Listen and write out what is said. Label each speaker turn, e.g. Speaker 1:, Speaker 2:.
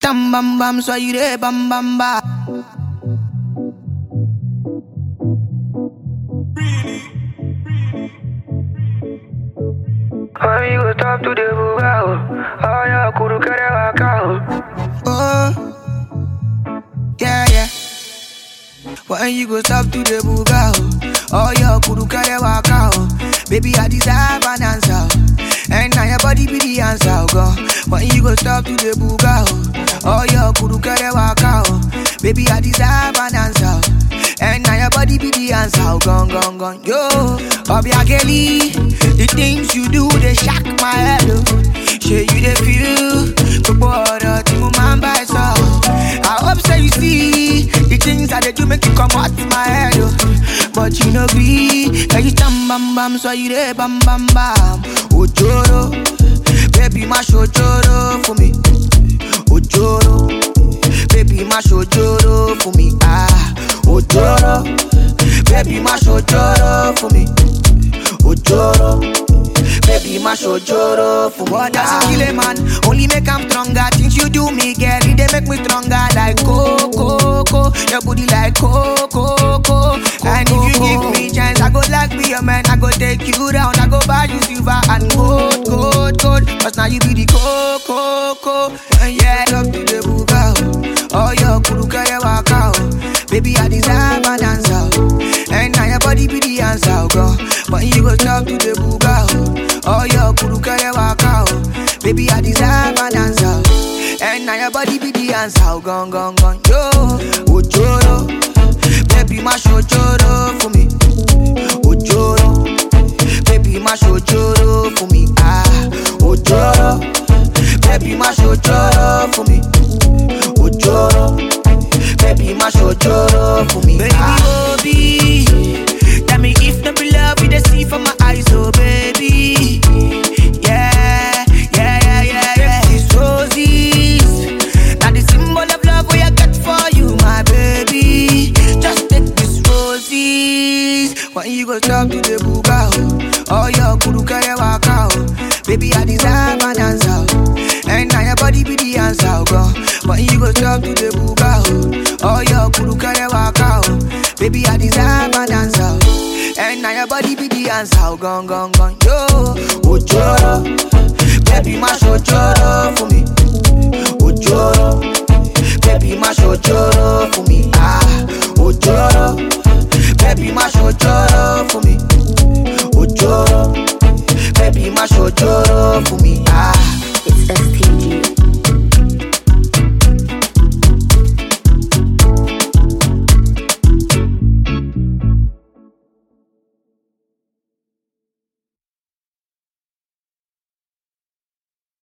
Speaker 1: tam bam bam, soyez des bam bam bam.
Speaker 2: Amigo, top to the bugao. Ay, kuru kere wakao.
Speaker 1: Oh, yeah, yeah. When you go stop to the buga, oh, oh your kuru kare waka, oh. Baby, I deserve an answer, oh. and now your body be the answer, oh, God. When you go stop to the buga, oh, oh your kuru kare waka, oh. Baby, I deserve an answer, oh. and now your body be the answer, oh, gone, gone, gone. Yo, Obiageli, the things you do they shock my head, oh. Shey you dey feel, gbogbo ọ̀rọ̀ tí mo máa ń bá ẹ sọ. I hope say you see the things I dey do make you comot my head o. But you no gree, ẹyin tán bambam sọ you dey bam bam bam. Òjòrò, baby má ṣòjòrò fún mi. Òjòrò, baby má ṣòjòrò fún mi. Ah, òjòrò, baby má ṣòjòrò fún mi. Òjòrò. Baby, my shojoro for what does it kill a man? Only make I'm stronger. Things you do me, girl, it they make me stronger. Like coco, coco, your booty like coco, coco. And if you give me chance, I go like be your man. I go take you down. I go buy you silver and gold, gold, gold. Cause now you be the coco, coco. And yeah, love to the buga. Oh, your kuru kaya waka. oh. Baby, I deserve an answer. oh. And now your body be the answer, oh, God. But you go talk to the buga. oh. Oh, your kuru kaya waka. oh. Baby, I deserve an answer. oh. And now your body be the answer, oh, gone, gone, gone. Yo, ojoro. Baby, my shojoro for me. Ojoro. Baby, my shojoro for me. Ah, ojoro. Baby, my shojoro for me. Ojoro. Baby, my shojoro for me. Baby,
Speaker 2: Ah.
Speaker 1: Obi. Tell me if no be love, we dey see from my eyes, oh baby. Yeah, yeah, yeah, yeah, yeah. These roses, now the symbol of love we I got for you, my baby. Just take these roses. When you go talk to the buga, oh, oh your kuru kare waka, oh. Baby, I deserve an answer, oh. and now your body be the answer, oh God. When you go talk to the buga, oh, oh your kuru kare waka, oh. Baby, I deserve an answer, oh. and now your body be the answer, oh gone, gone, gone, yo. Ojoro, baby, my shojoro for me. Ojoro,